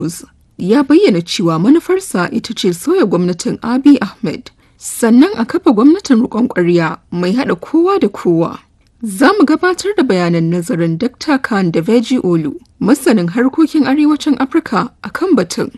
ya bayyana cewa manufarsa ita ce sauya gwamnatin Abiy Ahmed, sannan a kafa gwamnatin riƙon ƙwarya mai haɗa kowa da kowa. Za mu gabatar da bayanan nazarin Dr. Khan da Veji Olu, masanin harkokin arewacin Afirka a kan batun.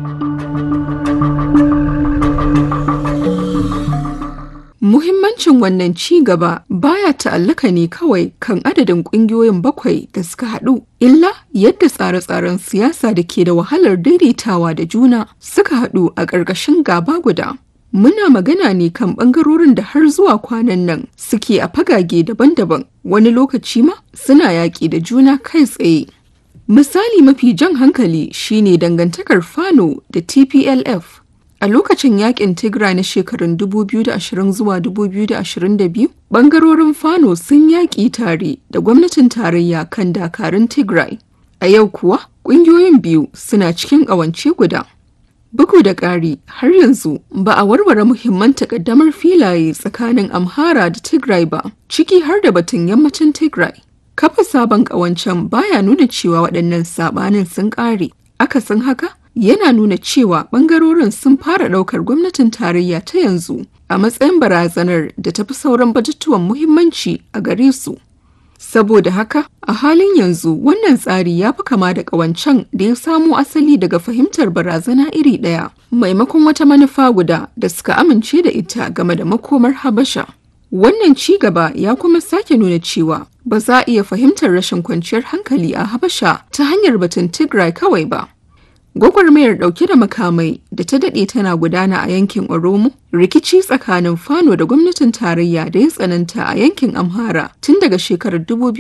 Muhimmancin wannan ci gaba baya ta'allaka ne kawai kan adadin ƙungiyoyin bakwai da suka haɗu, illa yadda tsare-tsaren siyasa da ke da wahalar daidaitawa da juna suka haɗu a ƙarƙashin gaba guda. Muna magana ne kan ɓangarorin da har zuwa kwanan nan suke a fagage daban-daban, wani lokaci ma suna yaƙi da juna kai tsaye. Misali mafi jan hankali shine dangantakar Fano da TPLF. A lokacin yakin Tigray na shekarun 2020 zuwa 2022, bangarorin Fano sun yaƙi tare da gwamnatin tarayya kan dakarun Tigray. A yau kuwa, ƙungiyoyin biyu suna cikin ƙawance guda. Bugu da ƙari, har yanzu ba a warware muhimman takaddamar filaye tsakanin Amhara da Tigray ba, ciki har da batun yammacin Tigray. Kafa sabon ƙawancen baya nuna cewa waɗannan saɓanin sun ƙare. Akasin haka, yana nuna cewa bangarorin sun fara daukar gwamnatin tarayya ta yanzu a matsayin barazanar da tafi sauran batutuwan muhimmanci a gare su. Saboda haka, a halin yanzu wannan tsari ya fi kama da ƙawancen da ya samo asali daga fahimtar barazana iri ɗaya, maimakon wata manufa guda da suka amince da ita game da makomar Habasha. Wannan ci gaba ya kuma sake nuna cewa ba za a iya fahimtar rashin kwanciyar hankali a Habasha ta hanyar batun Tigray kawai ba. Gwagwarmayar ɗauke da makamai da ta daɗe tana gudana a yankin Oromo, rikici tsakanin Fano da gwamnatin tarayya da ya tsananta a yankin Amhara tun daga shekarar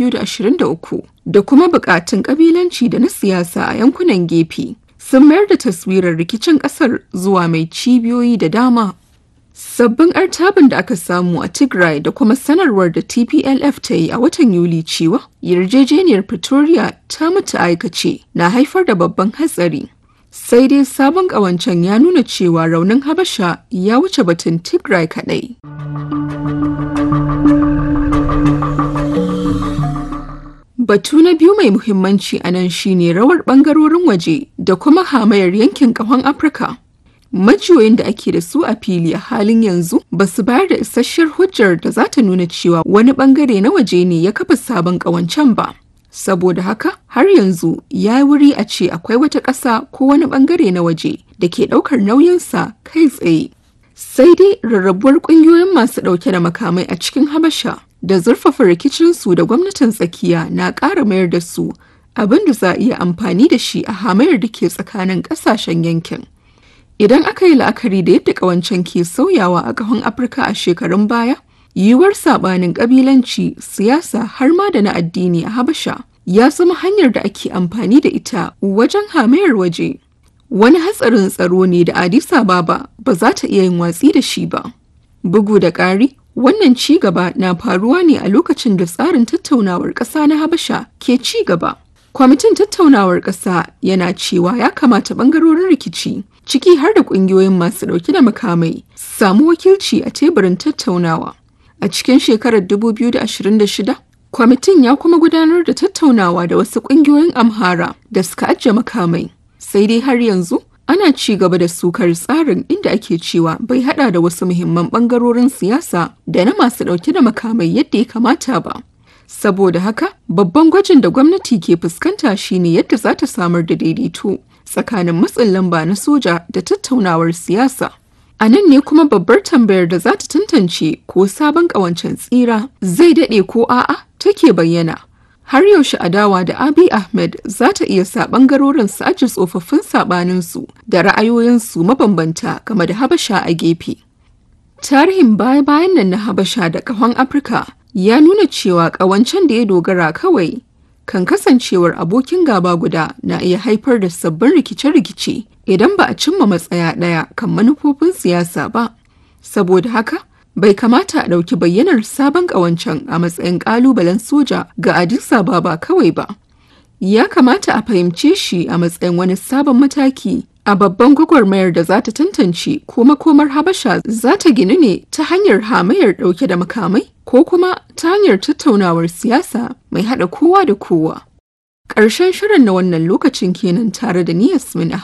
2023 da kuma buƙatun ƙabilanci da na siyasa a yankunan gefe sun mayar da taswirar rikicin ƙasar zuwa mai cibiyoyi da dama. Sabbin artabin da aka samu a Tigray da kuma sanarwar da TPLF ta yi a watan Yuli cewa yarjejeniyar Pretoria ta mutu aikace na haifar da babban hatsari. sai dai sabon ƙawancen ya nuna cewa raunin habasha ya wuce batun tigray kaɗai. Batu na biyu mai muhimmanci a nan shine rawar ɓangarorin waje da kuma hamayar yankin ƙahon Afirka. Majiyoyin da ake da su a fili a halin yanzu ba su bayar da isasshiyar hujjar da za ta nuna cewa wani ɓangare na waje ne ya kafa sabon ƙawancen ba. saboda haka har yanzu ya wuri a ce akwai wata ƙasa ko wani ɓangare na waje da ke ɗaukar nauyinsa kai tsaye. Sai dai rarrabuwar ƙungiyoyin masu ɗauke da makamai a cikin Habasha da zurfafa rikicinsu da gwamnatin tsakiya na ƙara mayar da su abin da za a iya amfani da shi a hamayar da ke tsakanin ƙasashen yankin. Idan aka yi la'akari da yadda ƙawancen ke sauyawa a ƙahon Afirka a shekarun baya, yiwuwar sabanin kabilanci siyasa har ma da na addini a habasha ya zama hanyar da ake amfani da ita wajen hamayar waje wani hatsarin tsaro ne da addis ababa ba za ta iya yin watsi da shi ba bugu da ƙari wannan ci gaba na faruwa ne a lokacin da tsarin tattaunawar ƙasa na habasha ke ci gaba kwamitin tattaunawar ƙasa yana cewa ya kamata ɓangarorin rikici ciki har da ƙungiyoyin masu ɗauke da makamai samu wakilci a teburin tattaunawa A cikin shekarar 2026, kwamitin ya kuma gudanar da tattaunawa da wasu ƙungiyoyin Amhara da suka ajiye makamai. Sai dai har yanzu ana ci gaba da sukar tsarin inda ake cewa bai hada da wasu muhimman ɓangarorin siyasa da na masu ɗauke da makamai yadda ya kamata ba. Saboda haka, babban gwajin da gwamnati ke fuskanta shine yadda za ta samar da daidaito tsakanin matsin lamba na soja da tattaunawar siyasa. A nan ne kuma babbar tambayar da za ta tantance ko sabon ƙawancen tsira zai daɗe ko a'a take bayyana. Har yaushe adawa da Abiy Ahmed za ta iya sa ɓangarorin su aji tsofaffin saɓaninsu da ra'ayoyinsu mabambanta game da Habasha a gefe. Tarihin baya-bayan nan na Habasha da ƙahon Afirka ya nuna cewa ƙawancen da ya dogara kawai kan kasancewar abokin gaba guda na iya haifar da sabbin rikice-rikice idan ba a cimma matsaya ɗaya kan manufofin siyasa ba. Saboda haka, bai kamata a ɗauki bayyanar sabon ƙawancen a matsayin ƙalubalen soja ga Addis Ababa kawai ba. Ya kamata a fahimce shi a matsayin wani sabon mataki a babban gwagwarmayar da za ta tantance ko makomar Habasha za ta ginu ne ta hanyar hamayar ɗauke da makamai ko kuma ta hanyar tattaunawar siyasa mai haɗa kowa da kowa. Ƙarshen shirin na wannan lokacin kenan tare da ni Yasmin